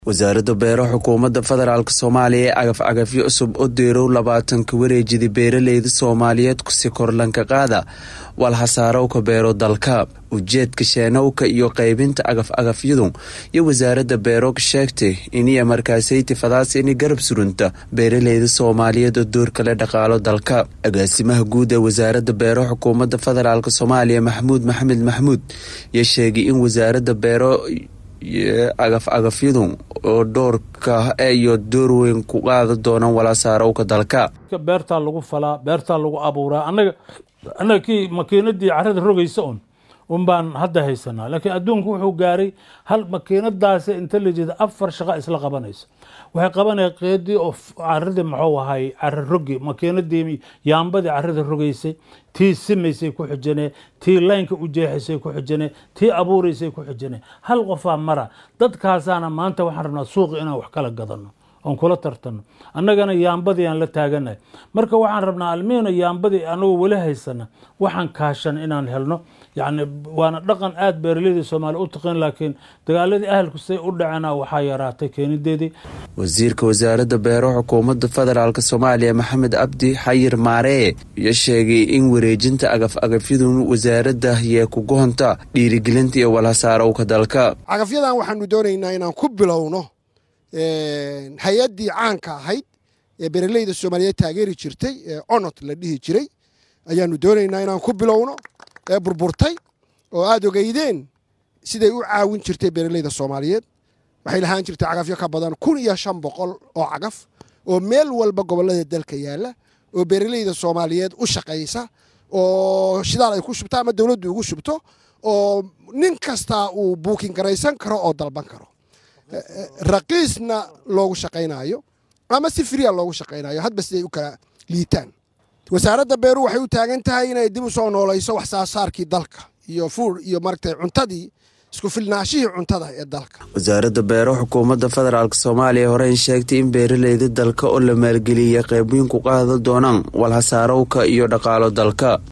wasaaradda beero xukuumadda federaalk soomaaliya ee cagaf cagafyo cusub oo deerow labaatanka wareejida beeraleyda soomaaliyeed kusi korlanka qaada walhasaarowka beero dalka ujeedka sheenowka iyo qaybinta cagaf cagafyadu iyo wasaaradda beero sheegtay iniya markaasayti fadaas ini garab surunta beeraleyda soomaaliyeed oo door kale dhaqaalo dalka agaasimaha guud ee wasaaradda beero xukuumadda federaalk soomaaliya maxamuud maxamed maxmuud iyo sheegay in wasaaradda beero cagaf cagafyadu oo dhoorka iyo door weyn ku qaada doonaan walaasaarowka dalka beertaa lagu falaa beertaa lagu abuuraa anaga annaga kii makiinadii carada rogaysa un un baan hadda haysanaa laakiin adduunku wuxuu gaaray hal makiinadaasi inta la jeeda afar shaqa isla qabanaysa waxay qabanaya qeedii oo caradii muxuu ahay cara rogi makiinadii yaambadii carada rogaysay tii simaysay ku xijane tii laynka u jeexaysay ku xijane tii abuuraysay ku xijane hal qofaa mara dadkaasaana maanta waxaan rabnaa suuqi inaan wax kala gadano oon kula tartano annagana yaambadii aan la taaganahay marka waxaan rabnaa almiino yaambadii anagoo weli haysana waxaan kaashan inaan helno yacni waana dhaqan aada beeraleyda soomaaliya u taqin laakiin dagaaladii ahalku say u dhacena waxaa yaraatay keenideedii wasiirka wasaaradda beero xukuumadda federaalk soomaaliya maxamed cabdi xayir maaree iyo sheegay in wareejinta cagaf cagafyadu wasaaradda yee ku gohonta dhiirigelinta iyo walhasaarowka dalka cagafyadan waxaanu doonaynaa inaan ku bilowno hay-addii caanka ahayd ee beeraleyda soomaaliyeed taageeri jirtay ee onot la dhihi jiray ayaanu doonaynaa inaan ku bilowno ee burburtay oo aada ogeydeen siday u caawin jirtay beeraleyda soomaaliyeed waxay lahaan jirtay cagafyo ka badan kun iyo shan boqol oo cagaf oo meel walba gobollada dalka yaalla oo beeraleyda soomaaliyeed u shaqaysa oo shidaal ay ku shubto ama dowladdu ugu shubto oo nin kastaa uu buukin garaysan karo oo dalban karo raqiisna loogu shaqaynayo ama si firiya loogu shaqaynayo hadba siday u kala liitaan wasaaradda beeruhu waxay u taagan tahay inay dib u soo noolayso wax saasaarkii dalka iyo fuur iyo maragtay cuntadii isku filnaashihii cuntada ee dalka wasaaradda beero xukuumadda federaalk soomaaliya horeyn sheegtay in beeraleyda dalka oo la maalgeliyay qayb weyn ku qaada doonaan walhasaarowka iyo dhaqaalo dalka